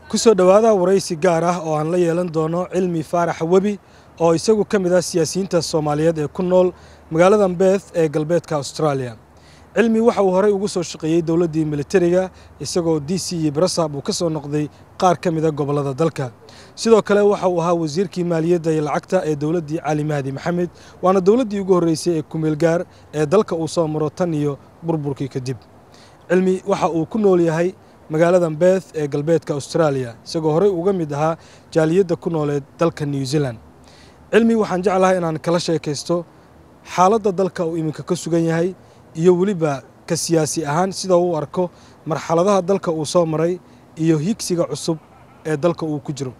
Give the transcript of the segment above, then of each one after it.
ku soo dhowaada waraysi gaar ah oo aan la yeelan doono cilmi faarax webi oo isagu ka mid ah siyaasiyiinta soomaaliyeed ee ku nool magaalada beeth ee galbeedka australia cilmi waxa uu horey ugu soo shaqeeyey dowladdii militariga isagoo d c iyo brasab uu ka soo noqday qaar ka mida gobollada dalka sidoo kale waxa uu ahaa wasiirkii maaliyadda iyo lacagta ee dowladdii cali mahdi maxamed waana dowladdii ugu horreysay ee kumeelgaar ee dalka uu soo maro tan iyo burburkii kadib cilmi waxa uu ku nool yahay magaalada beeth ee galbeedka australia isagoo horey uga mid ahaa jaaliyadda ku nooleed dalka new zealand cilmi waxaan jeclahay inaan kala sheekaysto xaaladda dalka uu iminka ka sugan yahay iyo weliba ka siyaasi ahaan sida uu arko marxaladaha dalka uu soo maray iyo higsiga cusub ee dalka uu ku jiro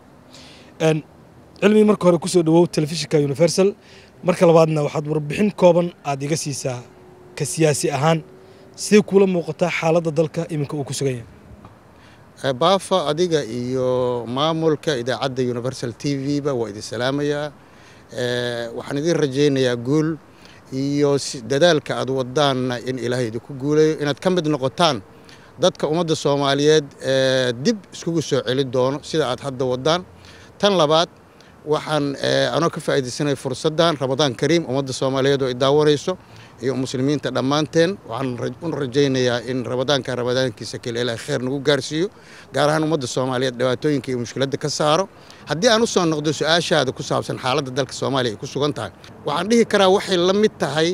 cilmi marka hore kusoo dhawow telefishinka universal marka labaadna waxaad warbixin kooban aada iga siisaa ka siyaasi ahaan sidee kuula muuqataa xaaladda dalka iminka uu ku sugan yahay baafa adiga iyo maamulka idaacadda universal t v ba waa idin salaamayaa waxaan idin rajaynayaa guul iyo dadaalka aad wadaanna in ilaahay idinku guulayo inaad ka mid noqotaan dadka ummadda soomaaliyeed ee dib iskugu soo celi doono sida aad hadda wadaan tan labaad waxaan anoo ka faa'iidaysanaya fursaddan ramadaan kariim ummadda soomaaliyeed oo i daawanayso iyo muslimiinta dhammaanteen waxaan u rajaynayaa in ramadaanka ramadaankiisa kale ilaahay khayr nagu gaarsiiyo gaar ahaan ummadda soomaaliyeed dhibaatooyinka iyo mushkiladda ka saaro haddii aan u soo noqdo su-aashaada ku saabsan xaaladda dalka soomaaliya ay ku sugan tahay waxaan dhihi karaa waxay la mid tahay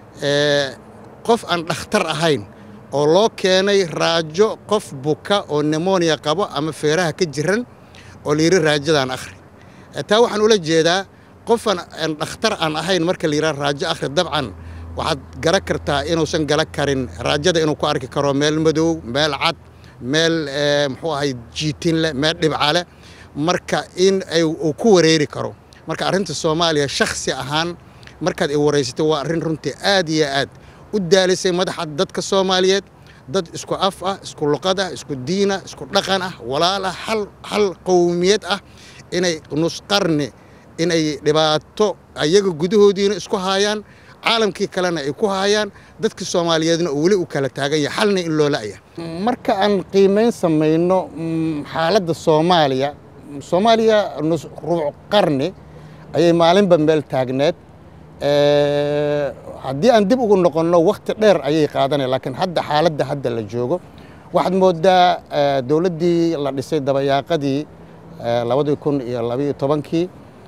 qof aan dhakhtar ahayn oo loo keenay raajo qof buka oo nemonia qabo ama feeraha ka jiran oo layidhi raajadaan akhri taa waxaan ula jeedaa qofan aan dhakhtar aan ahayn marka la yidhaha raajo akhri dabcan waxaad gara kartaa inuusan gala karin raajada inuu ku arki karo meel madow meel cad meel muxuu ahay jiitin leh meel dhibca leh marka in uu ku wareeri karo marka arrinta soomaaliya shakhsi ahaan markaad i waraysatay waa arrin runtii aad iyo aad u daalisay madaxa dadka soomaaliyeed dad isku af ah isku luqad ah isku diin ah isku dhaqan ah walaal ah hal hal qowmiyad ah inay nusqarni inay dhibaato ayaga gudahoodiina isku haayaan caalamkii kalena ay ku haayaan dadka soomaaliyeedna oo weli u kala taagan yahay xalna in loo la'ya marka aan qiimayn samayno xaaladda soomaaliya soomaaliya rubuc qarni ayay maalinba meel taagneed haddii aan dib ugu noqonno wakhti dheer ayay qaadanaya laakiin hadda xaaladda hadda la joogo waxaad moodaa dowladdii la dhisay dabayaaqadii labadii kun iyo labaiyo tobankii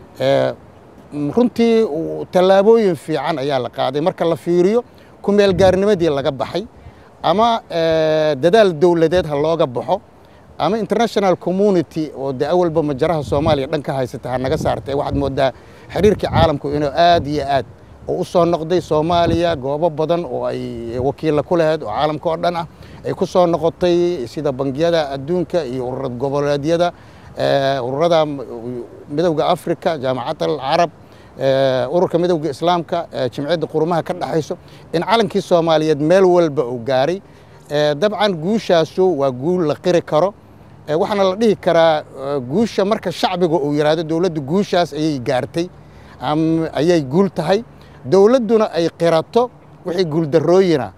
runtii tallaabooyin fiican ayaa la qaaday marka la fiiriyo kumeel gaarnimadii laga baxay ama dadaal dowladeed ha looga baxo ama international community oo de awalba majaraha soomaaliya dhan ka haysata ha naga saartay waxaad moodaa xiriirkii caalamku inuu aad iyo aad oo u soo noqday soomaaliya goobo badan oo ay wakiilla ku lahayd oo caalamka oo dhan ah ay ku soo noqotay sida bangiyada adduunka iyo ururad goboleedyada ururada midowda africa jaamacad alcarab ururka midowda islaamka jimciyadda qurumaha ka dhexayso in calankii soomaaliyeed meel walba uu gaaray dabcan guushaasu waa guul la qiri karo waxaana la dhihi karaa guusha marka shacbiga uu yidhaahdo dowladdu guushaas ayay gaartay ayay guul tahay dowladduna ay qirato wixii guuldarrooyina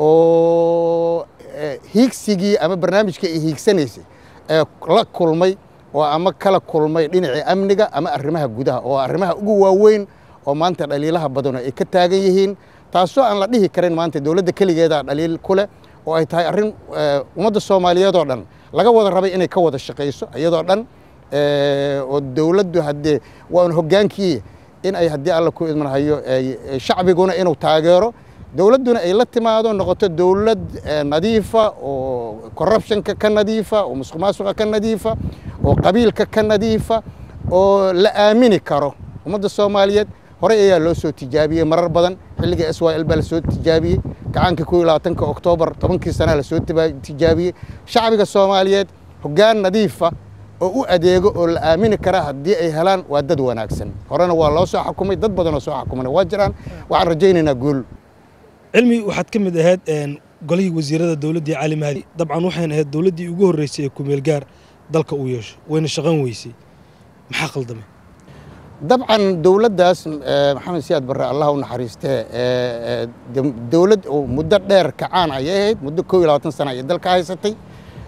oo hiigsigii ama barnaamijkii ay hiigsanaysay ee la kulmay oo ama kala kulmay dhinacii amniga ama arrimaha gudaha oo arrimaha ugu waaweyn oo maanta dhaliilaha badano ay ka taagan yihiin taasoo aan la dhihi karin maanta dowladda keligeeda dhaliil ku leh oo ay tahay arrin ummadda soomaaliyeed oo dhan laga wada rabay inay ka wada shaqayso iyadoo dhan oo dowladdu haddee waan hoggaankii in ay haddii alla ku idmanhayo shacbiguna inuu taageero dowladduna ay la timaado noqoto dowlad nadiifa oo corruptionka ka nadiifa oo musuq maasuqa ka nadiifa oo qabiilka ka nadiifa oo la aamini karo ummadda soomaaliyeed horey ayaa loo soo tijaabiyey marar badan xilliga s y l baa lasoo tijaabiyey gacaanka ko iyo labaatanka oktoobar tobankii sanaa lasoo tijaabiyey shacbiga soomaaliyeed hoggaan nadiifa oo u adeego oo la aamini kara haddii ay helaan waa dad wanaagsan horena waa loo soo xukumay dad badanoo soo xukumana waa jiraan waxaan rajaynaynaa guul cilmi waxaad ka mid ahayd golihii wasiirada dowladdii cali mahdi dabcan waxayna ahayd dowladdii ugu horreysay ee kumeelgaar dalka uu yeesho wayna shaqan weysay maxaa qaldamay dabcan dowladdaas maxamed siyaad barre allah u naxariistee dowlad oo muddo dheer kacaan ayay ahayd muddo koo iyo labaatan sana ayay dalka haysatay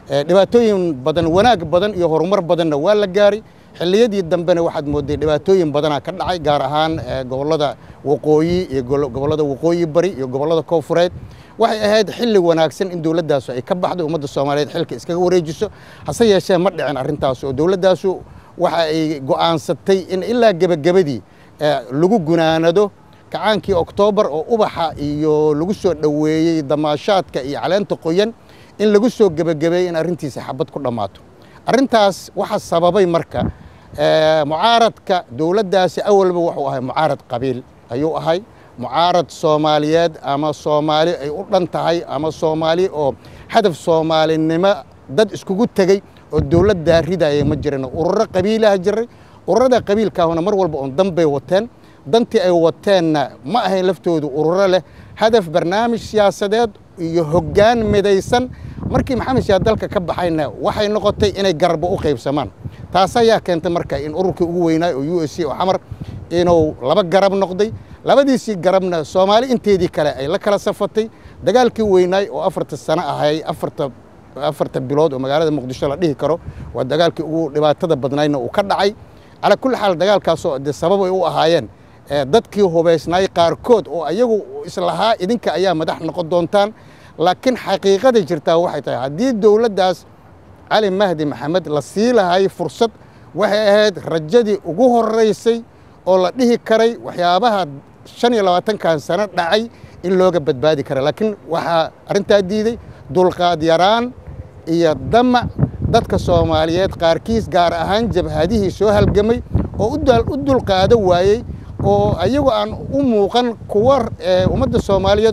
dhibaatooyin badan wanaag badan iyo horumar badanna waa la gaaray xilliyadii dambena waxaad mooday dhibaatooyin badanaa ka dhacay gaar ahaan gobollada waqooyi iyo gobollada waqooyi bari iyo gobollada koonfureed waxay ahayd xilli wanaagsan in dowladdaasu ay ka baxdo ummadda soomaaliyeed xilka iskaga wareejiso hase yeeshee ma dhicin arrintaas oo dowladdaasu waxa ay go'aansatay in ilaa gebagabadii lagu gunaanado kacaankii oktoobar oo ubaxa iyo lagu soo dhoweeyey damaashaadka iyo caleenta qoyan in lagu soo gebagabeeyey in arrintiisa xabad ku dhammaato arrintaas waxaa sababay marka mucaaradka dowladdaasi awalba wuxuu ahay mucaarad qabiil ayuu ahay mucaarad soomaaliyeed ama soomaali ay u dhan tahay ama soomaali oo hadaf soomaalinimo dad iskugu tegey oo dowladdaa ridaya ma jirin ururo qabiilaha jiray ururada qabiilkaahuna mar walba oon dan bay wateen dantii ay wateenna ma ahayn laftoodu ururo leh hadaf barnaamij siyaasadeed iyo hoggaan midaysan markii maxamed siyaad dalka ka baxayna waxay noqotay inay garbo u qaybsamaan taas ayaa keentay marka in ururkii ugu weynaay oo u s c oo xamar inuu laba garab noqday labadiisii garabna soomaali inteedii kale ay la kala safatay dagaalkii weynaay oo afarta sano ahay afarta afarta bilood oo magaalada muqdisho la dhihi karo waa dagaalkii ugu dhibaatada badnaydna uu ka dhacay calaa kulli xaal dagaalkaasoo dee sabab ay u ahaayeen dadkii hubaysnaay qaarkood oo ayagu islahaa idinka ayaa madax noqon doontaan laakiin xaqiiqada jirtaa waxay tahay haddii dowladdaas cali mahdi maxamed la sii lahay fursad waxay ahayd rajadii ugu horeysay oo la dhihi karay waxyaabaha shan iyo labaatankan sano dhacay in looga badbaadi kara laakiin waxaa arrintaa diiday dulqaad yaraan iyo damac dadka soomaaliyeed qaarkiis gaar ahaan jabhadihii soo halgamay oo u dulqaado waayey oo ayagu aan u muuqan kuwa ummadda soomaaliyeed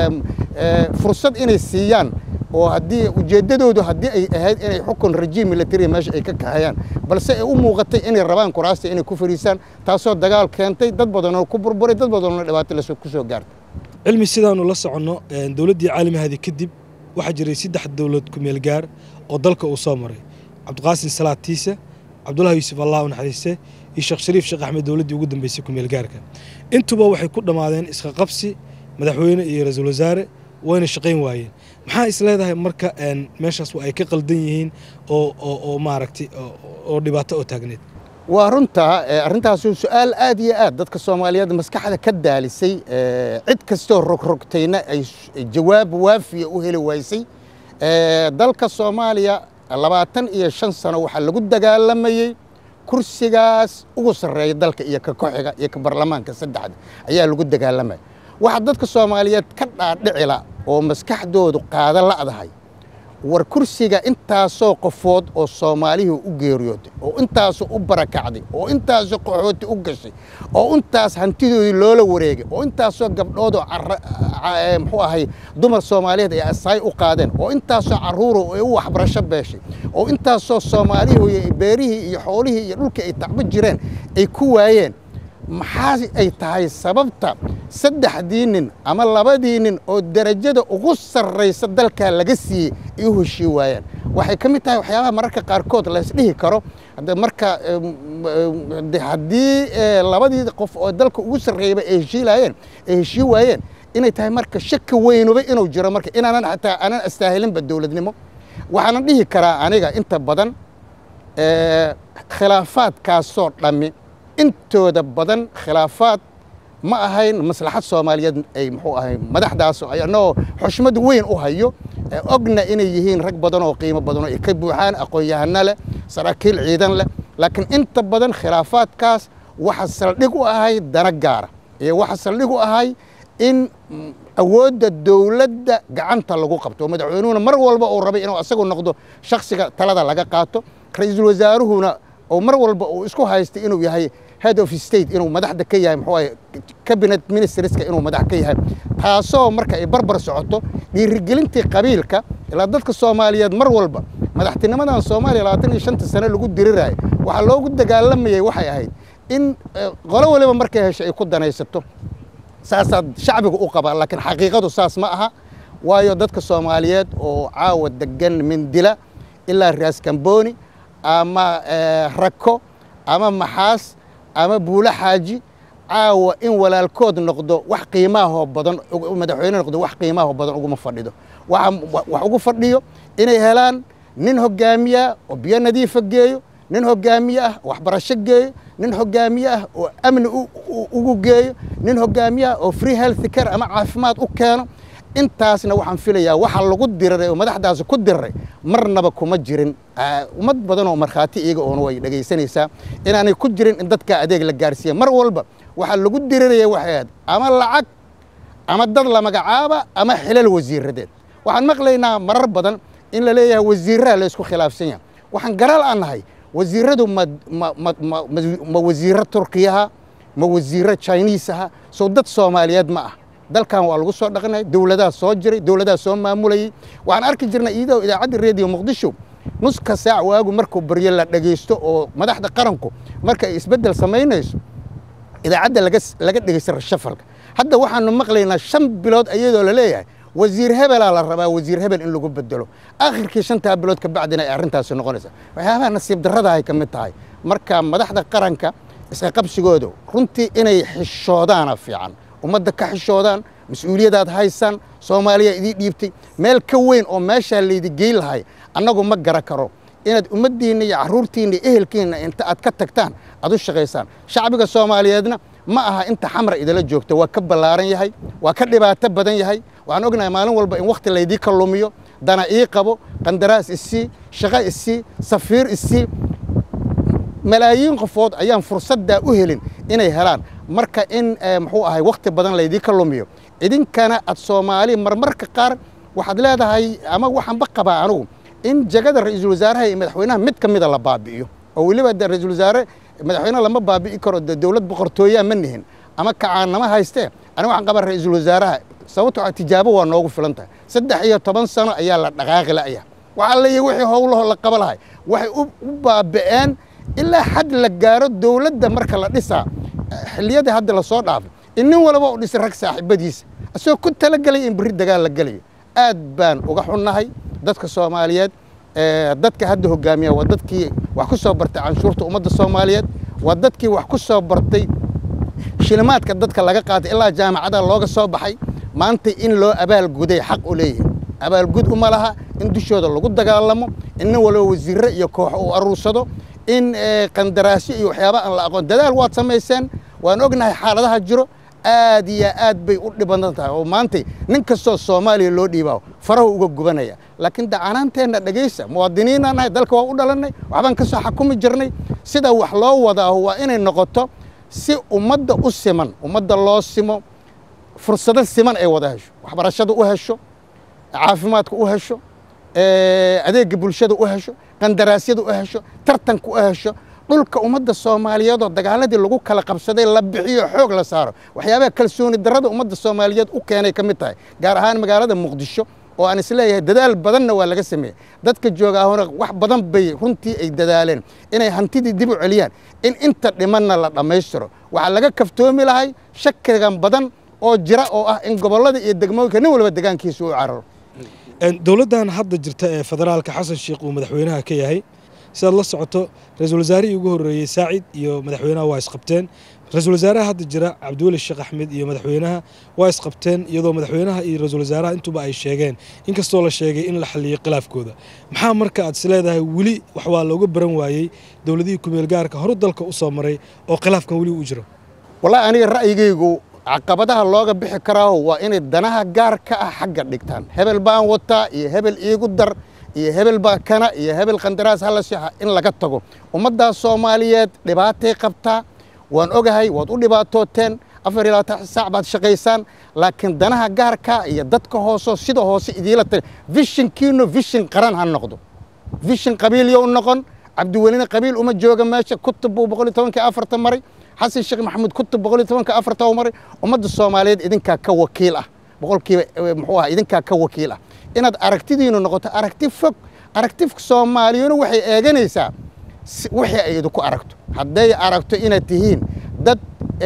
fursad inay siiyaan oo haddii ujeeddadoodu haddii ay ahayd inay xukun rajiim military meesha ay ka kaxeeyaan balse ay u muuqatay inay rabaan kuraasta inay ku fariisaan taasoo dagaal keentay dad badanoo ku burburay dad badanoo dhibaato ku soo gaartay cilmi sidaanu la soconno dowladdii caalimahadi kadib waxaa jiray saddex dowlad kumeel gaar oo dalka uu soo maray cabdiqaasin salaad tiise cabdullahi yuusuf allah u naxariiste iyo sheekh shariif sheekh axmed dowladdii ugu dambeysay kumeel gaarka intuba waxay ku dhammaadeen iska qabsi madaxweyne iyo ra-iisul wasaare wayna shaqayn waayeen maxaa is leedahay marka meeshaas ay ka qaldan yihiin oo oo maaragtay oo dhibaato oo taagneed waa runtaa arrintaasi su-aal aad iyo aad dadka soomaaliyeed maskaxda ka daalisay cid kastoo rogrogtayna ay jawaab waafiya u heli waysay dalka soomaaliya labaatan iyo shan sano waxaa lagu dagaalamayey kursigaas ugu sarreeya dalka iyo ka koxiga iyo ka baarlamaanka saddexda ayaa lagu dagaalamaya waxaa dadka soomaaliyeed ka dhaadhicila oo maskaxdoodu qaada la'dahay war kursiga intaasoo qofood oo soomaalihii u geeriyooday oo intaasoo u barakacday oo intaasoo qaxooti u gashay oo intaas hantidoodii loola wareegay oo intaasoo gabdhoodoo muxuu ahay dumar soomaaliyeed ay asaay u qaadeen oo intaasoo carruuro ay u waxbarasho beeshay oo intaasoo soomaalihii beerihii iyo xoolihii iyo dhulkii ay tacbo jireen ay ku waayeen maxaa ay tahay sababta saddexdii nin ama labadii nin oo derajada ugu sarraysa dalkaa laga siiyey ay u heshii waayaan waxay ka mid tahay waxyaabaha mararka qaarkood laysdhihi karo marka haddii labadii qof oo dalka ugu sarreeyaba ay heshiilaayeen ay heshii waayeen inay tahay marka shaki weynuba inuu jiro marka inaanan xataa aanan astaahilinba dowladnimo waxaanan dhihi karaa aniga inta badan khilaafaadkaasoo dhammi intooda badan khilaafaad ma ahayn maslaxad soomaaliyeed ay muxuu ahay madaxdaas annagoo xushmad weyn u hayo ogna inay yihiin rag badan oo qiimo badan oo ay ka buuxaan aqoon-yahano leh saraakiil ciidan leh laakiin inta badan khilaafaadkaas waxa saldhig u ahay dana gaara iyo waxa saldhig u ahay in awoodda dowladda gacanta lagu qabto oo madaxweynuhuna mar walba uu rabay inuu asagu noqdo shakhsiga talada laga qaato ra-iisul wasaaruhuna oo mar walba uu isku haystay inuu yahay head of state inuu madaxda ka yahay muxuu ahay cabinet ministerska inuu madax ka yahay taasoo marka ay barbar socoto dhiirigelintii qabiilka ilaa dadka soomaaliyeed mar walba madaxtinimadan soomaaliya labaatan iyo shanta sano lagu diriraayo waxaa loogu dagaalamayay waxay ahayd in qolo waliba markay hesho ay ku danaysato saasaad shacbiga u qabaa laakiin xaqiiqadu saas ma aha waayo dadka soomaaliyeed oo caawa degan mindila ilaa raas kambooni ama rako ama maxaas ama buulo xaaji caawa in walaalkood noqdo wax qiimaahoo badan madaxweyne noqdo wax qiimaahoo badan uguma fadhido wax ugu fadhiyo inay helaan nin hogaamiya oo biyo nadiifa geeyo nin hogaamiye ah oo waxbarasho geeyo nin hogaamiye ah oo amni ugu geeyo nin hogaamiye ah oo free health care ama caafimaad u keeno intaasna waxaan filayaa waxa lagu diriray oo madaxdaasi ku diriray marnaba kuma jirin ummad badan oo markhaati iyaga oona way dhegaysanaysaa inaanay ku jirin in dadka adeeg la gaarsiiya mar walba waxaa lagu diriraya waxay ahayd ama lacag ama dad la magacaaba ama xilal wasiiradeed waxaan maqlaynaa marar badan in la leeyahay wasiiraha la isku khilaafsan yahay waxaan garal aan nahay wasiiradu ma ma wasiiro turkiyaha ma wasiiro chiniisaha sow dad soomaaliyeed ma ah dalkan waa lagu soo dhaqnay dowladaha soo jiray dowladaha soo maamulayay waxaan arki jirnay iyadoo idaacadda reediyo muqdisho nuska saac waagu markuu baryo la dhegaysto oo madaxda qaranku marka ay isbeddel samaynayso idaacadda laga laga dhegaysta rashafalka hadda waxaanu maqlaynaa shan bilood iyadoo la leeyahay wasiir hebelaa la rabaa wasiir hebel in lagu bedelo akhirkii shantaa bilood ka bacdina ay arrintaasi noqonaysa waxyaabaha nasiib darrada ay ka mid tahay marka madaxda qaranka iska qabsigooda runtii inay xishoodaana fiican ummadda ka xishoodaan mas-uuliyadaad haysaan soomaaliya idii dhiibtay meel ka weyn oo meeshaa laydi geyn lahay annagu ma gara karo inaad ummaddiinna iyo carruurtiinna iyo ehelkiinna inta aad ka tagtaan aad u shaqaysaan shacbiga soomaaliyeedna ma aha inta xamra idala joogta waa ka ballaaran yahay waa ka dhibaato badan yahay waxaan ognahay maalin walba in wakhti laydii ka lumiyo dana ii qabo qandaraas isii shaqo isii safiir isii malaayiin qofood ayaan fursaddaa u helin inay helaan marka in muxuu ahay wakhti badan laydii ka lumiyo idinkana ad soomaali marmarka qaar waxaad leedahay ama waxaanba qabaa anugu in jagada ra-iisul wasaaraha iyo madaxweynaha mid ka mida la baabi'iyo oo weliba de ra-iisul wasaare madaxweyne lama baabi'i karo de dowlad boqortooyaa ma nihin ama kacaannama haystee aniga waxaan qabaa ra-iisul wasaaraha sababtoo tijaabo waa noogu filan tahay saddex iyo toban sano ayaa la dhaqaaqi la'ya waxaa leeyahy wixii howlaho la qaba lahay waxay u baabi'een ilaa xad la gaaro dowladda marka la dhisaa xilliyadii hadda lasoo dhaafay in nin walba u dhisay rag saaxiibadiisa asagoo ku talagelay in berri dagaal la gelayo aad baan uga xunnahay dadka soomaaliyeed dadka hadda hogaamiya waa dadkii wax ku soo bartay canshuurta ummadda soomaaliyeed waa dadkii wax ku soo bartay shilimaadka dadka laga qaatay ilaa jaamacada looga soo baxay maanta in loo abaalguday xaq u leeyihin abaalgud uma laha in dushooda lagu dagaalamo in nin walba wasiirre iyo kooxo uu aruursado in qandaraasyo iyo waxyaaba aan la aqoon dadaal waad samayseen waan ognahay xaaladaha jiro aad iyo aad bay u dhibadan tahay oo maantay nin kastoo soomaaliya loo dhiibaa farahu uga gubanaya laakiin dacanaanteenna dhegaysa muwaadiniinaan nahay dalka waa u dhalannay waxbaan ka soo xakumi jirnay sida wax loo wadaaho waa inay noqoto si ummadda u siman ummadda loo simo fursado siman ay wada hesho waxbarashada u hesho caafimaadka u hesho adeegga bulshada u hesho qandaraasyada u hesho tartanka u hesho dhulka ummadda soomaaliyeedoo dagaaladii lagu kala qabsaday la bixiyo xoog la saaro waxyaabaha kalsooni darrada ummadda soomaaliyeed u keenay ka mid tahay gaar ahaan magaalada muqdisho oo aan isleeyahay dadaal badanna waa laga sameeyey dadka jooga ahuna wax badan bay runtii ay dadaaleen inay hantidii dib u celiyaan in inta dhimanna la dhammaystiro waxaa laga kaftoomi lahay shakigan badan oo jira oo ah in gobollada iyo degmooyinka nin walba degaankiisa u cararo dowladdan hadda jirta ee federaalka xasan sheikh uu madaxweynaha ka yahay sidaad la socoto ra-iisul wasaarihii ugu horreeyey saacid iyo madaxweynaha waa isqabteen ra-iisul wasaaraha hadda jira cabdiweli sheekh axmed iyo madaxweynaha waa isqabteen iyadoo madaxweynaha iyo ra-iisul wasaaraha intuba ay sheegeen inkastoo la sheegay in la xalliyo khilaafkooda maxaa marka aad is leedahay weli wax waa looga baran waayey dowladihii kumeel gaarka horu dalka u soo maray oo khilaafkan weli u jiro wallahi aniga ra'yigaygu caqabadaha looga bixi karaaho waa inay danaha gaar ka ah xagga dhigtaan hebel baan wataa iyo hebel iigu dar iyo hebel baa kana iyo hebel qandaraas hala sixa in laga tago ummaddaas soomaaliyeed dhibaatay qabtaa waan ogahay waad u dhibaatooteen afar iyo labaatan saac baad shaqaysaan laakiin danaha gaarka iyo dadka hooso sida hoose idiila tali vishinkiinu vishin qaran ha noqdo vishin qabiilyo u noqon cabdiwelina qabiil uma jooga meesha kutub buu boqol iyo tobankii afarta maray xasan sheekh maxamuud kutub boqol iyo tobanka afarta u maray ummadda soomaaliyeed idinkaa ka wakiil ah boqolkiiba muxuu ah idinkaa ka wakiil ah inaad aragtidiinu noqoto aragti fog aragti soomaaliyuna waxay eeganaysaa wixii ay idinku aragto hadday aragto inaad tihiin dad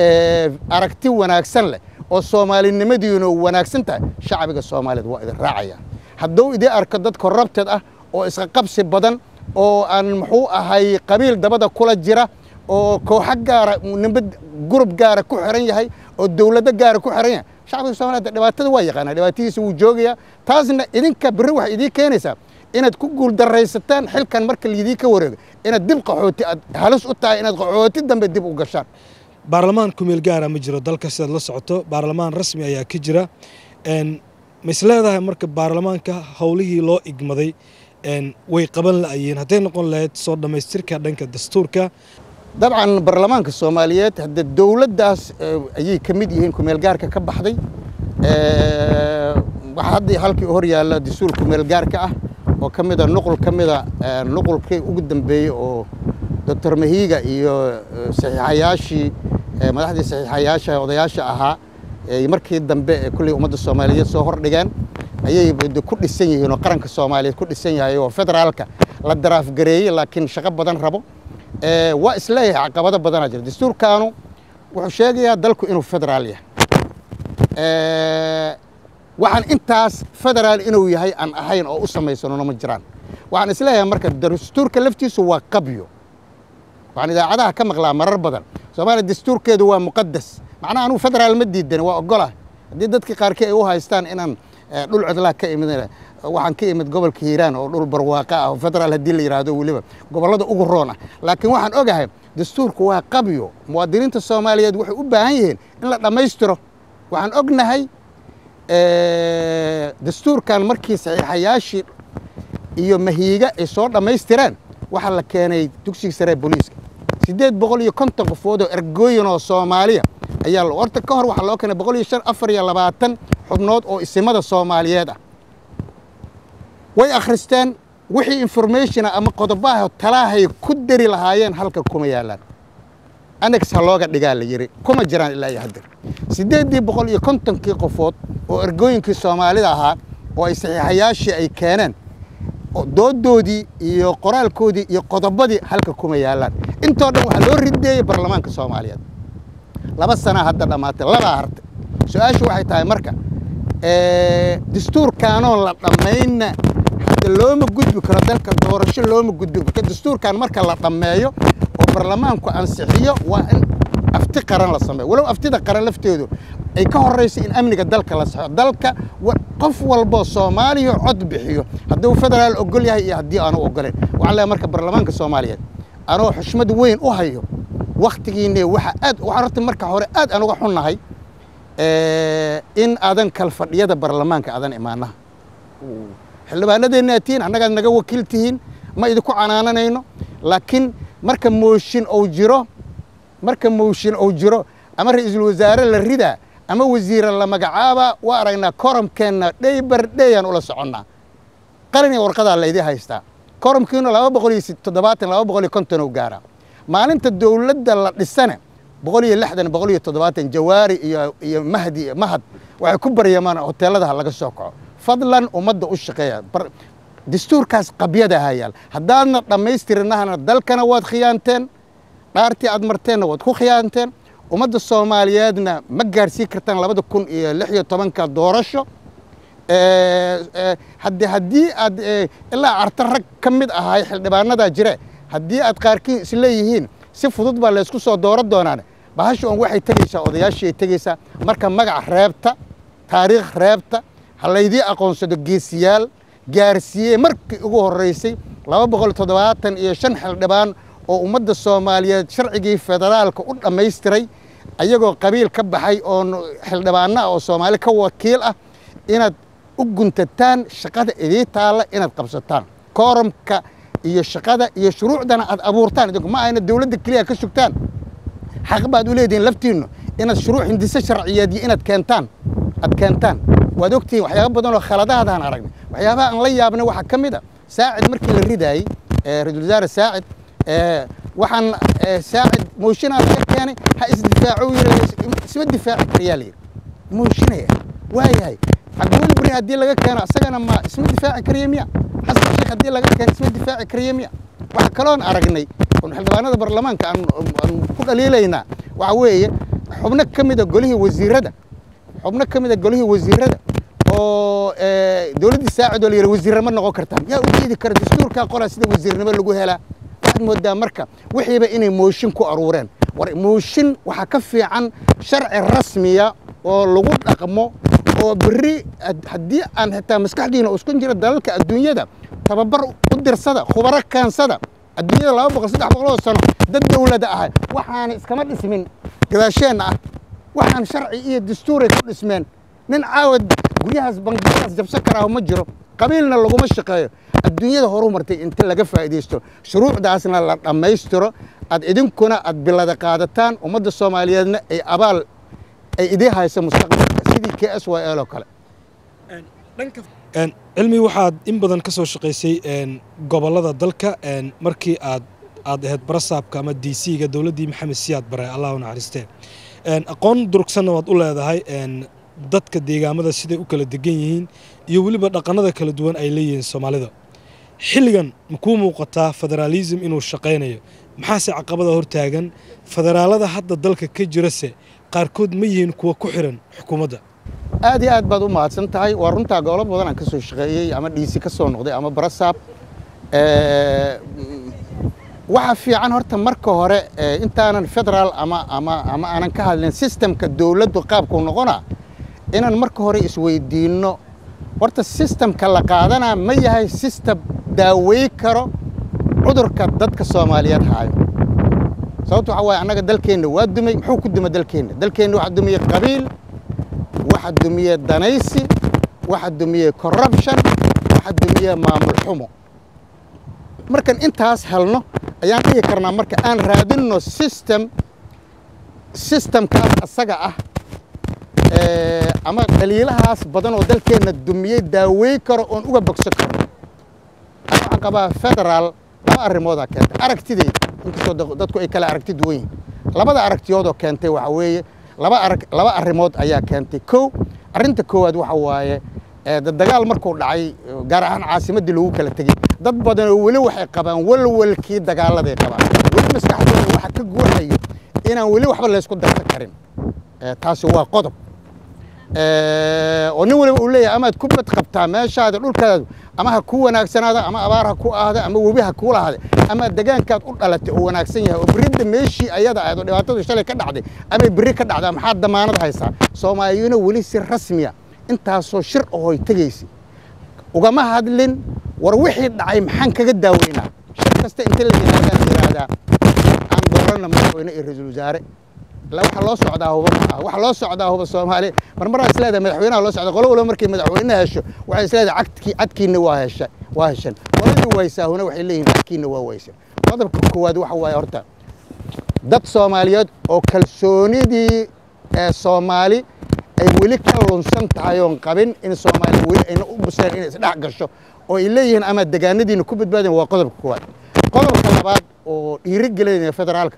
aragti wanaagsan leh oo soomaalinimadiinu wanaagsan tahay shacbiga soomaaliyeed waa idin raacayaan hadduu idin arko dad korrabteed ah oo isqa qabsi badan oo aan muxuu ahay qabiil dabada kula jira oo kooxo gaara nimba gurub gaara ku xiran yahay oo dowlado gaara ku xiran yahay shacbiga soomaliyeed dhibaatada waa yaqaanaa dhibaatadiisa wuu joogayaa taasna idinka berri waxay idiin keenaysaa inaad ku guuldaraysataan xilkan marka laydii ka wareego inaad dib qaxooti aad halis u tahay inaad qaxooti dambe dib u gashaan baarlamaan kumeel gaara ma jiro dalka sidaad la socoto baarlamaan rasmi ayaa ka jira ma is leedahay marka baarlamaanka howlihii loo igmaday way qaban la'ayeen hadday noqon lahayd soo dhammaystirka dhanka dastuurka dabcan baarlamaanka soomaaliyeed hadde dowladdaas ayay ka mid yihiin kumeelgaarka ka baxday waxaa hadda halkii hor yaalla dastuur kumeelgaarka ah oo ka mida nuqul ka mida nuqulkii ugu dambeeyey oo doctor mahiiga iyo saxiixayaashii madaxdii saxiixayaasha odayaasha ahaa markii dambe ee kulley ummadda soomaaliyeed soo hordhigeen ayay ku dhisan yihiin oo qaranka soomaaliyeed ku dhisan yahay oo federaalka la daraafgareeyey laakiin shaqo badan rabo waa isleeyahay caqabado badanaa jira dastuurkaanu wuxuu sheegayaa dalku inuu federaal yahay waxaan intaas federaal inuu yahay aan ahayn oo u samaysanona ma jiraan waxaan isleeyahay marka dastuurka laftiisu waa qabyo waxaan idaacadaha ka maqlaa marar badan soomaaliya dastuurkeedu waa muqadas macnaha anugu federaal ma diidan waa ogolah haddii dadka qaarkii ay u haystaan inaan dhul codlaa ka imid waxaan ka imid gobolka hiiraan oo dhul barwaaqa ah oo federaal haddii la yidhaahdo weliba gobollada ugu roon ah laakiin waxaan ogahay dastuurku waa qabyo muwaadiniinta soomaaliyeed waxay u baahan yihiin in la dhammaystiro waxaan ognahay dastuurkan markii saxiixayaashii iyo mahiiga ay soo dhammaystireen waxaa la keenay dugsiga sare booliiska siddeed boqol iyo konton qofood oo ergooyin oo soomaaliya ayaa horta ka hor waxaa loo keenay boqol iyo shan afar iyo labaatan xubnood oo isimada soomaaliyeed ah way akhristeen wixii informationa ama qodobaha talaahay ku dari lahaayeen halka kuma yaalaan anex ha looga dhigaa la yidhi kuma jiraan ilaa iyo haddeer siddeeddii boqol iyo kontonkii qofood oo ergooyinkii soomaalida ahaa oo ay saxiixayaashii ay keeneen doodoodii iyo qoraalkoodii iyo qodobadii halka kuma yaalaan intoo dhan waxaa loo rideeyey baarlamaanka soomaaliyeed laba sanaa hadda dhammaatay labaa hartay su-aashu waxay tahay marka dastuurkaanoon la dhammaynna hadda looma gudbi karo dalka doorasho looma gudbi karo dastuurkan marka la dhammeeyo oo baarlamaanku ansixiyo waa in afti qaran la sameeyo walow aftida qaran lafteedu ay ka horrayso in amniga dalka la saxo dalka qof walboo soomaaliya cod bixiyo hadduu federaal ogol yahay iyo haddii aanu ogoleen waxaan leeyahay marka baarlamaanka soomaaliyeed anoo xushmad weyn u hayo wakhtigiinne waxa aad waxaan horta marka hore aad aan uga xunnahay in aadan kal fadhiyada baarlamaanka aadan imaanaha xildhibaanadeenna aad tihiin annagaad naga wakiil tihiin ma idinku canaananayno laakiin marka mooshin ou jiro marka mooshin ou jiro ama ra-iisul wasaare la ridaa ama wasiira la magacaabaa waa aragnaa koromkeenna dheybar dheyaan ula soconnaa qalin iyo warqadaa laydii haystaa koromkiina laba boqol iyo toddobaatan laba boqol iyo konton ou gaaraa maalinta dowladda la dhisane boqol iyo lixdan boqol iyo toddobaatan jawaari iyo iyo mahdi mahad waxay ku baryamaan hoteeladaha laga soo kaco fadlan ummadda u shaqeeya dastuurkaas qabyada hayaal haddaadna dhammaystirinahana dalkana waad khiyaanteen dhaartii aad marteenna waad ku khiyaanteen ummadda soomaaliyeedna ma gaarsiin kartaan labada kun iyo lix iyo tobanka doorasho hadde haddii aad ilaa carta rag ka mid ahay xildhibaanadaa jire haddii aad qaarkii isleeyihiin si fudud baa laysku soo dooro doonaan bahasha on waxay tegaysaa odayaashii ay tegaysaa marka magac reebta taariikh reebta ha laydii aqoonsado geesiyaal gaarsiiyey markii ugu horreysay laba boqol toddobaatan iyo shan xildhibaan oo ummadda soomaaliyeed sharcigii federaalka u dhammaystiray ayagoo qabiil ka baxay oo xildhibaano ah oo soomaali ka wakiil ah inaad u guntataan shaqada idii taalla inaad qabsataan koorumka iyo shaqada iyo shuruucdana aad abuurtaan idinku ma ayna dowladda keliya ka sugtaan xaq baad u leedihiin laftiinnu inaad shuruuc hindise sharciyeed iyo inaad keentaan aad keentaan waad ogtihiin waxyaaba badan oo khaladaadaan aragnay waxyaabaha aan la yaabnay waxaa ka mid a saacid markii la ridaayey ra-iisul wasaare saacid waxaan saacid mooshinaa laga keenay ha isdifaaco yiri isma difaaci karayaa la yidhi mooshinaya waayahay cabdiweli beri haddii laga keeno isagana ma isma difaaci karaya miya xasan sheekh haddii laga keeno isma difaaci karaya miya waxa kaloon aragnay oon xildhibaanada baarlamaanka aan ku dhaliilaynaa waxa weeye xubno ka mida golihii wasiirada xubno ka mida golihii wasiirada oo dowladdii saacid oo la yidhi wasiirra ma noqon kartaan yaa u diidi kara dastuurkaa qoraa sida wasiirnimo lagu helaa waxaad moodaa marka wixiiba inay mooshin ku aruureen war mooshin waxaa ka fiican sharci rasmiya oo lagu dhaqmo oo berri haddii aan xitaa maskaxdiina uskun jira dalalka adduunyada tababar u dirsada khubaro kaansada adduunyada laba boqol saddex boqol oo sano dad dowlada ahay waxaana iskama dhismin gadaasheenna ah waxaan sharci iyo dastuuray ku dhismeen nin caawad guryahaas bangiyadaas jabsan karaaho ma jiro qabiilna laguma shaqeeyo adduunyada horu martay inta laga faa'iidaysto shuruucdaasna la dhammaystiro aad idinkuna aad bilada qaadataan ummadda soomaaliyeedna ay abaal ay idii hayso mustaqbalka sidii k s y l oo kale cilmi waxaad in badan ka soo shaqaysay gobollada dalka markii aad aad ahayd barasaabka ama d c-ga dowladdii maxamed siyaad bare allah u naxariistee aqoon durugsanna waad u leedahay dadka deegaamada siday u kala degan yihiin iyo weliba dhaqannada kala duwan ay leeyihiin soomaalida xilligan makuu muuqataa federaalism inuu shaqaynayo maxaase caqabada hortaagan federaalada hadda dalka ka jirase qaarkood ma yihiin kuwa ku xiran xukuumadda aad iyo aad baad u mahadsan tahay waa runtaa gobolo badan aan ka soo shaqeeyey ama dhiisi ka soo noqday ama barasaab waxaa fiican horta marka hore intaanan federaal ama ama ama aanan ka hadlin sistemka dowladdu qaabkuu noqonaa inaan marka hore isweydiinno horta sistemka la qaadanaa ma yahay sistem daawey karo cudurka dadka soomaaliyeed haayo sababto waxaa waaye annaga dalkeenna waa dumay muxuu ku duma dalkeenna dalkeenna waxaa dumiyey qabiil waxaa dumiyey danaysi waxaa dumiyey corruption waxaa dumiyey maamul xumo markan intaas helno ayaan dhihi karnaa marka aan raadinno system systemkaas asaga ah ama dhaliilahaas badan oo dalkeenna dumiyey daawey karo oon uga bogso karo ana waxaan qabaa federaal laba arrimoodaa keentay aragtideyda inkastoo dadku ay kala aragti duwan yihin labada aragtiyoodoo keentay waxa weeye laba arag laba arrimood ayaa keentay kow arrinta koowaad waxa waaye dagaal markuu dhacay gaar ahaan caasimaddii lagu kala tegey dad badan oo weli waxay qabaan walwalkii dagaaladay qabaan weli maskaxdooda waxa ka guuxayo inaan weli waxba laysku darsan karin taasi waa qodob oo nin waliba uu leeyahay amaad ku bad qabtaa meeshaada dhulkaadu ama ha ku wanaagsanaada ama abaar ha ku ahda ama webi ha kuu lahade ama degaankaad u dhalatay oo wanaagsan yahay oo berridda meeshii ayada ahayd oo dhibaatadu shalay ka dhacday amay berri ka dhacdaa maxaad damaanad haysaa soomaaliyuna weli si rasmiya intaasoo shir ahoy tegaysa ugama hadlin war wixii dhacay maxaan kaga daaweynaa shir kasta inta la yihaahdaan yidhaahdaa aan dooranna madaxweyne iyo ra-iisul wasaare waxa loo socdaa huba ma aha waxa loo socdaa huba soomaaliya marmaraa isleedahay madaxweynaha loo socda qolo waliba markay madaxweyne hesho waxay isleedahay cadkii cadkiina waa hesha waa heshan qoladii waysaahuna waxay leeyihin cadkiina waa waysan qodobka koowaad waxa waaye horta dad soomaaliyeed oo kalsoonidii ee soomaali ay weli ka lunsan tahay oon qabin in soomaaliya weli ayna u buseen inay isdhex gasho oo ay leeyihiin ama degaanadiina ku badbaadin waa qodobka koowaad qodobka labaad oo dhiiri gelinaya federaalka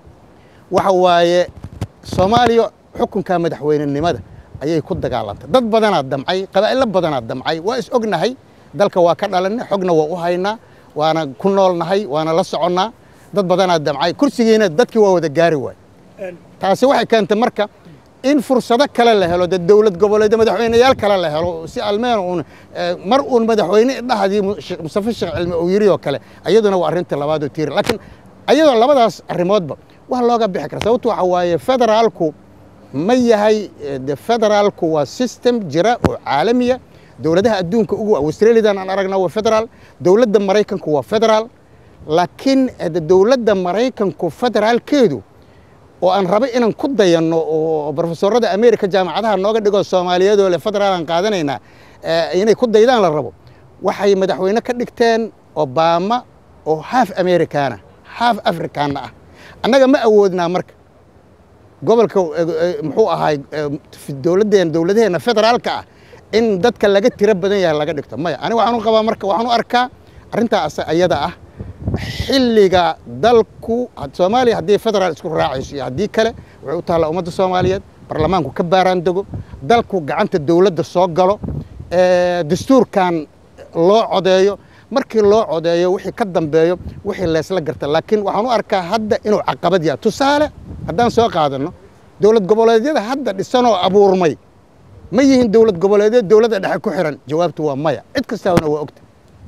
waxa waaye soomaaliya xukunka madaxweynenimada ayay ku dagaalantay dad badanaa damcay qabaa'ilo badanaa damcay waa is ognahay dalka waa ka dhalanay xogna waa u haynaa waana ku noolnahay waana la soconnaa dad badanaa damcay kursigiina dadkii waa wada gaari waay taasi waxay keentay marka in fursado kale la helo dee dowlad goboleed madaxweyneyaal kale la helo si almeen uun mar uun madaxweyne dhahdii mustafa sheekh cilmi uu yiri oo kale ayaduna waa arrinta labaad oo tiiri laakiin ayadoo labadaas arrimoodba wax looga bixi kara sababto waxa waaye federaalku ma yahay de federaalku waa system jira oo caalamiya dowladaha adduunka ugu australiadan aan aragna waa federaal dowladda maraykanku waa federaal laakiin de dowladda maraykanku federaalkeedu oo aan raba inaan ku dayanno oo brofesorada america jaamacadaha nooga dhigo soomaaliyeed oo le federaalaan qaadanaynaa inay ku daydaan la rabo waxay madaxweyne ka dhigteen obama oo half americana half africana ah annaga ma awoodnaa marka gobolka muxuu ahaay dowladdeen dowladaheenna federaalka ah in dadka laga tiro badan yahay laga dhigto maya aniga waxaan u qabaa marka waxaan u arkaa arrintaas ayada ah xilliga dalku soomaaliya haddii federaal isku raacayso iyo haddii kale waxay u taalla ummadda soomaaliyeed baarlamaanku ka baaraan dego dalku gacanta dowladda soo galo dastuurkan loo codeeyo markii loo codeeyo wixii ka dambeeyo wixii leesla garta laakiin waxaan u arkaa hadda inuu caqabad yahay tusaale haddaan soo qaadanno dowlad goboleedyada hadda dhisanoo abuurmay ma yihiin dowlad goboleedyad dowladda dhexe ku xiran jawaabtu waa maya cid kastaana waa ogta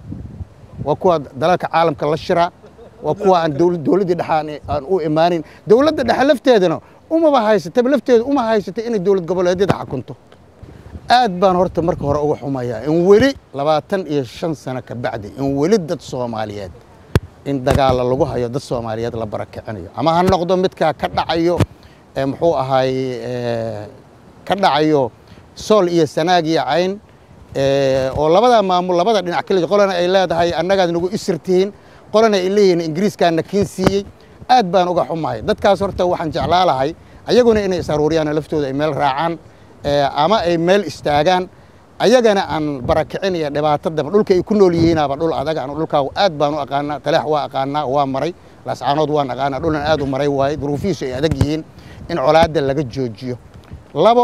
waa kuwa dalalka caalamka la shiraa waa kuwa aan dowladdii dhexe aan u imaanin dowladda dhexe lafteedana umaba haysataba lafteeda uma haysata inay dowlad goboleedyada xakunto aad baan horta marka hore uga xumayaa in weli labaatan iyo shan sano ka bacdi in weli dad soomaaliyeed in dagaalla lagu hayo dad soomaaliyeed la barakicinayo ama ha noqdo midkaa ka dhacayo muxuu ahaay ka dhacayo sool iyo sanaag iyo cayn oo labadaa maamul labada dhinac kale qolana ay leedahay annagaad nagu isirtihiin qolana ay leeyihiin ingiriiskaana kiin siiyey aad baan uga xumahay dadkaas horta waxaan jeclaa lahay ayaguna inay is aruuriyaan laftooda ay meel raacaan ama ay meel istaagaan ayagana aan barakicin iyo dhibaatadaba dhulka ay ku nool yihiinaaba dhul adag aan dhulkaa aad baan u aqaanaa talaax waa aqaanaa waa maray laascaanood waan aqaanaa dhulan aad u maray waaye duruufihiisu ay adag yihiin in colaadda laga joojiyo labo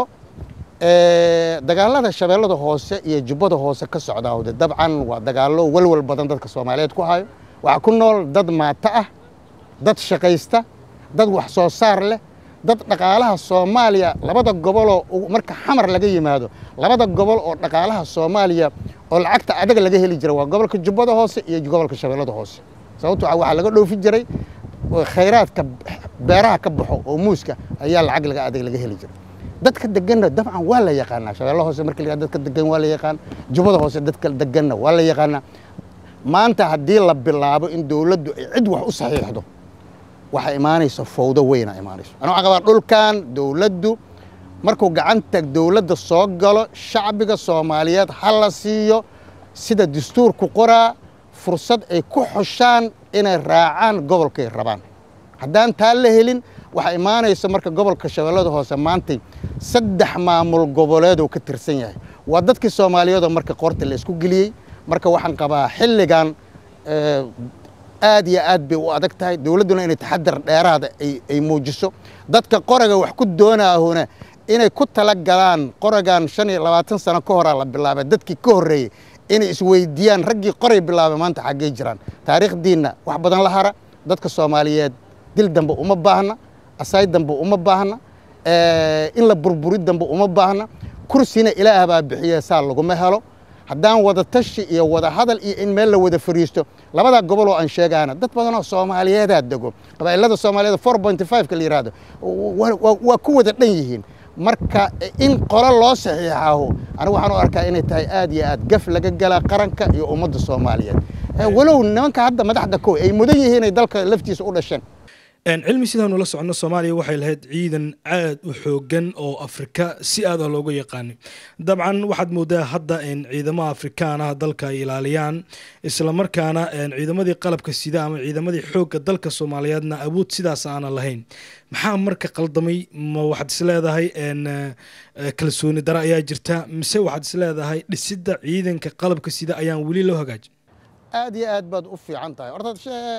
dagaalada shabeellada hoose iyo jubbada hoose ka socdaawde dabcan waa dagaallo walwal badan dadka soomaaliyeed ku hayo waxaa ku nool dad maato ah dad shaqaysta dad wax soo saar leh dad dhaqaalaha soomaaliya labada goboloo marka xamar laga yimaado labada gobol oo dhaqaalaha soomaaliya oo lacagta adag laga heli jira waa gobolka jubbada hoose iyo gobolka shabeellada hoose sababto waxaa laga dhoofi jiray khayraadka beeraha ka baxo oo muuska ayaa lacag laga adag laga heli jiray dadka deganna dabcan waa la yaqaanaa shabeella hoose marka la dadka degan waa la yaqaan jubbada hoose dadka deganna waa la yaqaanaa maanta haddii la bilaabo in dowladdu ay cid wax u saxiixdo waxaa imaanaysa fowdo weyna imaanayso ana waxaan qabaa dhulkan dowladdu markuu gacanta dowladda soo galo shacbiga soomaaliyeed ha la siiyo sida dastuurku qoraa fursad ay ku xushaan inay raacaan gobolkay rabaan haddaan taa la helin waxaa imaanaysa marka gobolka shabeellada hoose maantay saddex maamul goboleedoo ka tirsan yahay waa dadkii soomaaliyeedoo marka qoorta la isku geliyey marka waxaan qabaa xilligan aad iyo aad bay u adag tahay dowladduna inay taxadar dheeraada ay muujiso dadka qoraga wax ku doonaahuna inay ku tala galaan qoragan shan iyo labaatan sano ka horaa la bilaabay dadkii ka horreeyey inay isweydiiyaan raggii qoray bilaabay maanta xaggey jiraan taariikhdiinna wax badan la hara dadka soomaaliyeed dil dambe uma baahna asaay dambe uma baahna in la burburi dambe uma baahna kursina ilaah baa bixiye saa laguma helo haddaan wada tashi iyo wada hadal iyo in meel la wada fariisto labadaa gobol oo aan sheegaana dad badanoo soomaaliyeedaa dego qabaa'ilada soomaaliyeed four point five ka la yihahdo waa ku wada dhan yihiin marka in qolo loo saxiixaaho anigu waxaan u arkaa inay tahay aad iyo aad gaf laga galaa qaranka iyo ummadda soomaaliyeed walow nimanka hadda madaxda ko ay mudan yihiin inay dalka laftiisa u dhasheen cilmi sidaanu la soconno soomaaliya waxay lahayd ciidan aad u xoogan oo afrika si aad ah looga yaqaanay dabcan waxaad moodaa hadda ciidamada afrikaan ah dalka ay ilaaliyaan islamarkaana ciidamadii qalabka sida ama ciidamadii xoogga dalka soomaaliyeedna awood sidaas aanan lahayn maxaa marka qaldamay ma waxaad isleedahay kalsooni dare ayaa jirta mise waxaad isleedahay dhisidda ciidanka qalabka sida ayaan weli loo hagaajin aad iyo aad baad u fiican tahay horta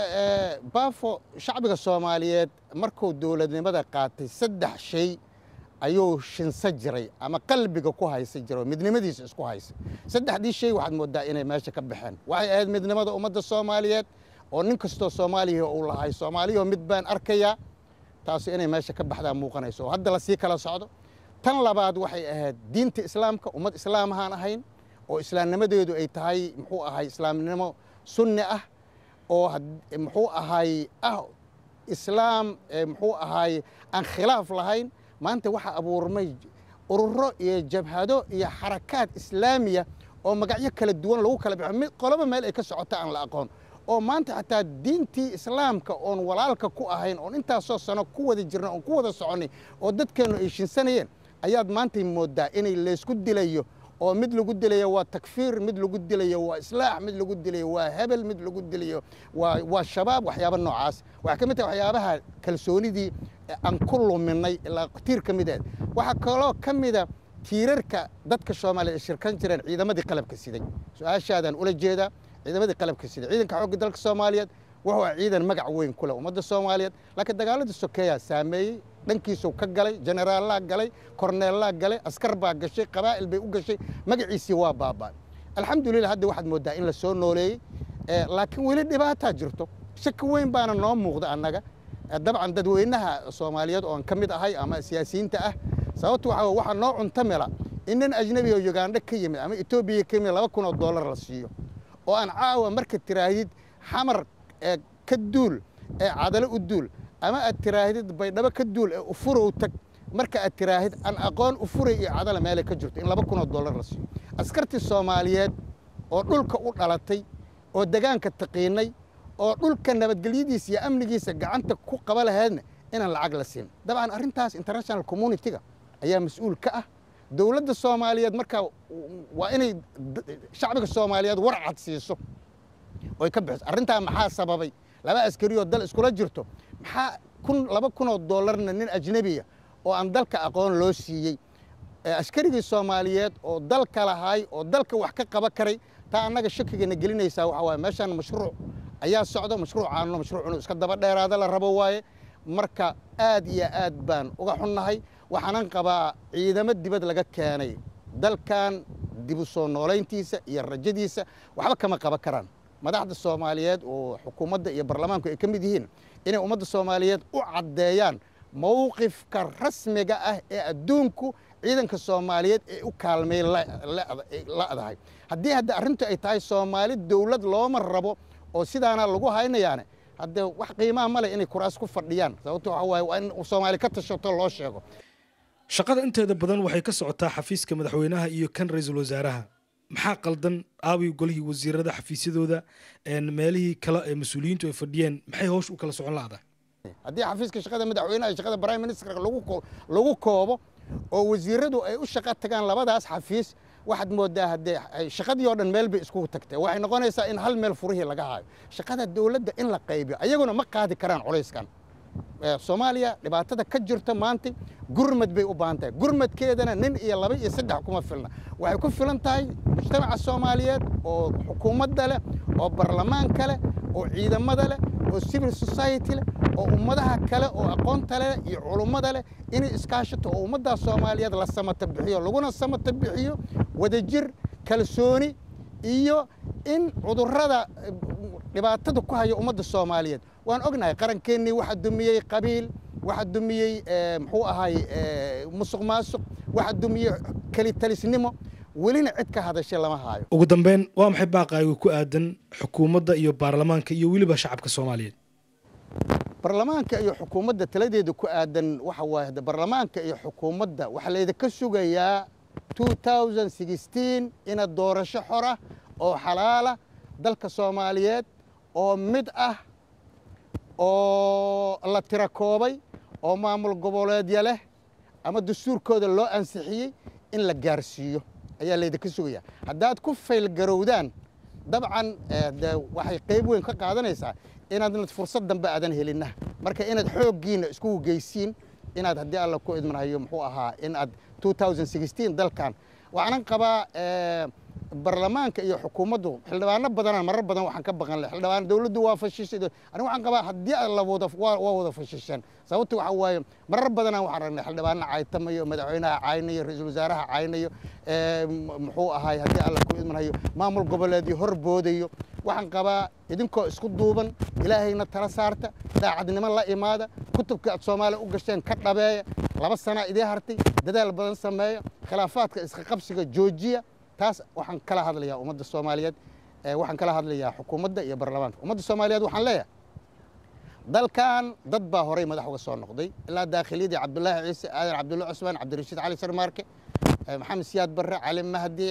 baafo shacbiga soomaaliyeed markuu dowladnimada qaatay saddex shay ayuu shinsa jiray ama qalbiga ku haysa jira oo midnimadiisa isku haysa saddexdii shay waxaad moodaa inay meesha ka baxeen waxay ahayd midnimada ummadda soomaaliyeed oo nin kastoo soomaaliya uu lahay soomaaliyao mid baan arkayaa taasu inay meesha ka baxdaa muuqanayso oo hadda lasii kala socdo tan labaad waxay ahayd diinta islaamka ummad islaam ahaan ahayn oo islaamnimadeedu ay tahay muxuu ahay islaamnimo sunni ah oo muxuu ahay ah islaam muxuu ahay aan khilaaf lahayn maanta waxaa abuurmay ururo iyo jabhado iyo xarakaad islaamiya oo magacyo kala duwan lagu kala baxo mid qoloba meel ay ka socota aan la aqoon oo maanta xataa diintii islaamka oon walaalka ku ahayn oon intaasoo sano ku wada jirna oon ku wada soconnay oo dadkeennu ay shinsanayeen ayaad maantay mooddaa inay laysku dilayo oo mid lagu dilayo waa takfiir mid lagu dilayo waa islaax mid lagu dilayo waa hebel mid lagu dilayo waa waa shabaab waxyaaba noocaas waxaa ka mid tahay waxyaabaha kalsoonidii aan ku luminay ilaa tiir ka mid ahed waxaa kaloo ka mida tiirarka dadka soomaaliya ay shirkan jireen ciidamadii qalabka siday su-aashaadaan ula jeedaa ciidamadii qalabka siday ciidanka xoogga dalka soomaaliyeed wuxuu ah ciidan magac weyn ku leh ummadda soomaaliyeed laakiin dagaaladii sokeeyaa saameeyey dhankiisuu ka galay jeneraallaa galay korneellaa galay askar baa gashay qabaa'il bay u gashay magaciisii waa baaba'ay alxamdulillah hadda waxaad mooddaa in la soo nooleeyey laakiin weli dhibaataa jirto shaki weyn baana noo muuqda annaga dabcan dadweynaha soomaaliyeed oon ka mid ahay ama siyaasiyiinta ah sababtu waxaa waxaa noo cuntamela in nin ajnabi oo ugandha ka yimid ama etoobiya ka yimid laba kun oo dollar la siiyo oo aan caawa marka tiraahdid xamar ka duul ee cadalo u duul ama aad tiraahdid baydhabo ka duul ee ufurow tag marka aad tiraahid aan aqoon u furay iyo cadala meelay ka jirto in laba kun oo dollar la siiyo askartii soomaaliyeed oo dhulka u dhalatay oo degaanka taqiinay oo dhulka nabadgelyadiisa iyo amnigiisa gacanta ku qaba lahaydna inaan lacag la siin dabcan arrintaas international communitiga ayaa mas-uul ka ah dowladda soomaaliyeed markaa waa inay shacbiga soomaaliyeed war cad siiso oy ka bixiso arrintaa maxaa sababay laba askariyoo dal iskula jirto maxaa kun laba kunoo dollarna nin ajnebiya oo aan dalka aqoon loo siiyey askarigii soomaaliyeed oo dalka lahaay oo dalka wax ka qaba karay taa annaga shakigana gelinaysaa waxa waaye meeshaan mashruuc ayaa socdo mashruucaanno mashruuc inuu iska daba dheeraada la rabo waaye marka aad iyo aad baan uga xunnahay waxaanan qabaa ciidamo dibad laga keenay dalkan dib u soo noolayntiisa iyo rajadiisa waxba kama qaban karaan madaxda soomaaliyeed oo xukuumadda iyo baarlamaanku ay ka mid yihiin inay ummadda soomaaliyeed u caddeeyaan mowqifka rasmiga ah ee adduunku ciidanka soomaaliyeed ee u kaalmay la'dahay haddii hadda arrintu ay tahay soomaali dowlad looma rabo oo sidaana lagu haynayaane haddee wax qiimaha ma leh inay kuraas ku fadhiyaan sababto waxa waaye waa in soomaali ka tashato loo sheego shaqada inteeda badan waxay ka socotaa xafiiska madaxweynaha iyo kan ra-iisul wasaaraha maxaa qaldan aawi golihii wasiirada xafiisyadooda meelihii kale ee mas-uuliyiintu ay fadhiyeen maxay hoosh u kala socon la'da haddii xafiiska shaqada madaxweynaha iyo shaqada prime ministerka lagu koobo oo wasiiradu ay u shaqo tagaan labadaas xafiis waxaad moodaa haddee shaqadii oo dhan meel bay iskugu tagtay waxay noqonaysaa in hal meel furihii laga haayo shaqada dowladda in la qaybiyo ayaguna ma qaadi karaan culayskan soomaaliya dhibaatada ka jirta maanta gurmad bay u baahan tahay gurmadkeedana nin iyo laba iyo saddex kuma filna waxay ku filan tahay mujtamaca soomaaliyeed oo xukuumadda leh oo baarlamaanka leh oo ciidamada leh oo civil society leh oo ummadaha kale oo aqoonta leh iyo culummada leh inay iskaashato oo ummaddaa soomaaliyeed la samata bixiyo laguna samata bixiyo wadajir kalsooni iyo in cudurrada dhibaatada ku haya ummadda soomaaliyeed waan ognahay qarankeenii waxaa dumiyey qabiil waxaa dumiyey muxuu ahay musuq maasuq waxaa dumiyey kelitalisnimo welina cid ka hadashay lama haayo ugu dambeyn waa maxay baaqaaga ku aadan xukuumadda iyo baarlamaanka iyo weliba shacabka soomaaliyeed baarlamaanka iyo xukuumadda taladeeda ku aadan waxa waaye baarlamaanka iyo xukuumadda waxaa laydinka sugayaa ina doorasho xora oo xalaala dalka soomaaliyeed oo mid ah oo la tira koobay oo maamul goboleedya leh ama dastuurkooda loo ansixiyey in la gaarsiiyo ayaa laydinka sugayaa haddaad ku faylgarowdaan dabcan de waxay qayb weyn ka qaadanaysaa inaadna fursad dambe aadan helinna marka inaad xooggiina iskugu geysiin inaad haddii alla ku idmanhayo muxuu ahaa in aad dalkan waxaanan qabaa baarlamaanka iyo xukuumaddu xildhibaano badanaan marar badan waxaan ka baqan leh xildhibaan dowladdu waa fashishay aniga waxaan qabaa haddii la wada waa wada fashisheen sababta waxa waaye marar badanaan waxaan ragnay xildhibaano caytamayo madaxweynaha caynayo ra-iisul wasaaraha caynayo muxuu ahaay haddii alla ku idmanhayo maamul goboleedyo hor boodayo waxaan qabaa idinkoo isku duuban ilaahayna tala saarta daacadnimo la imaada kutubka aad soomaaliya u gasheen ka dhabeeya laba sanaa idii hartay dadaal badan sameeya khilaafaadka iska qabsiga joojiya taas waxaan kala hadlayaa ummadda soomaaliyeed waxaan kala hadlayaa xukuumadda iyo baarlamaanka ummadda soomaaliyeed waxaan leeyahay dalkan dad baa horay madax uga soo noqday ilaa daakhiliyadii cabdulaahi ciise aadan cabdulla cusmaan cabdirashiid cali sarmaarke maxamed siyaad barre cali mahdi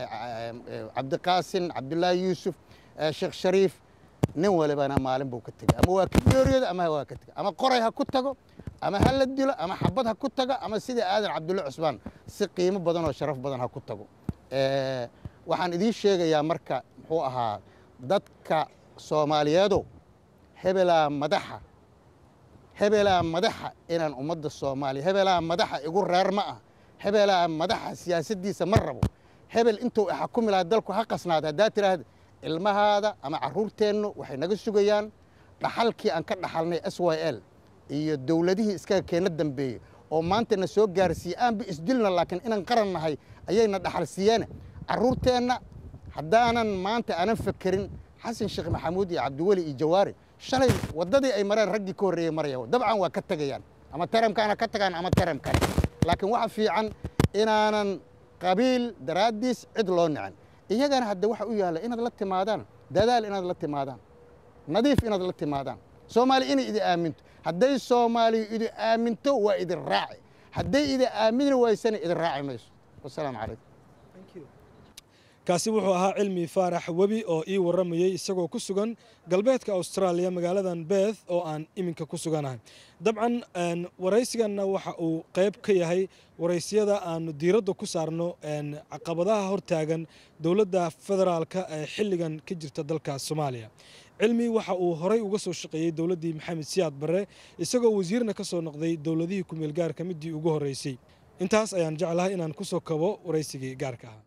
cabdiqaasin cabdulaahi yuusuf sheekh shariif nin walibana maalin buu ka tegay ama waa ka geeriyooda ama waa ka tegay ama qoray ha ku tago ama ha la dilo ama xabad ha ku tago ama sidii aadan cabdulla cusmaan si qiimo badan oo sharaf badan ha ku tago waxaan idiin sheegayaa marka muxuu ahaa dadka soomaaliyeedow hebelaa madaxa hebelaa madaxa inaan ummadda soomaaliya hebelaa madaxa igu reer ma ah hebelaa madaxa siyaasaddiisa ma rabo hebel intuu xakumi lahaa dalku ha qasnaada haddaa tiraahda ilmahaada ama carruurteennu waxay naga sugayaan dhaxalkii aan ka dhaxalnay s y l iyo dowladihii iskaga keena dambeeyey oo maanta na soo gaarsiiyey aanba isdilna laakiin inaan qaran nahay ayayna dhaxal siiyeene carruurteenna haddaanan maanta aanan fakerin xasan sheekh maxamuud iyo cabdiweli iyo jawaari shalay waddadii ay mareen raggii ka horreeyey maraya dabcan waa ka tegayaan ama taramkaana ka tagaan ama taram kale laakiin waxa fiican inaanan qabiil daraaddiis cid loo nicin iyagana hadda waxa u yaalla inaad la timaadaan dadaal inaad la timaadaan nadiif inaad la timaadaan soomaaliya inay idin aaminto hadday soomaaliya idin aaminto waa idin raaci hadday idin aamini waysana idin raaci mayso wasalaamu calaykum kaasi wuxuu ahaa cilmi faarax webi oo ii warramayey isagoo ku sugan galbeedka austraaliya magaaladan beeth oo aan iminka ku suganahay dabcan waraysiganna waxa uu qayb ka yahay waraysiyada aanu diiradda ku saarno caqabadaha hortaagan dowladda federaalka ee xilligan ka jirta dalka soomaaliya cilmi waxa uu horay uga soo shaqeeyey dowladdii maxamed siyaad barre isagoo wasiirna ka soo noqday dowladihii ku-meel gaarka midii ugu horreysay intaas ayaan jeclahay inaan ku soo kabo waraysigii gaarka ah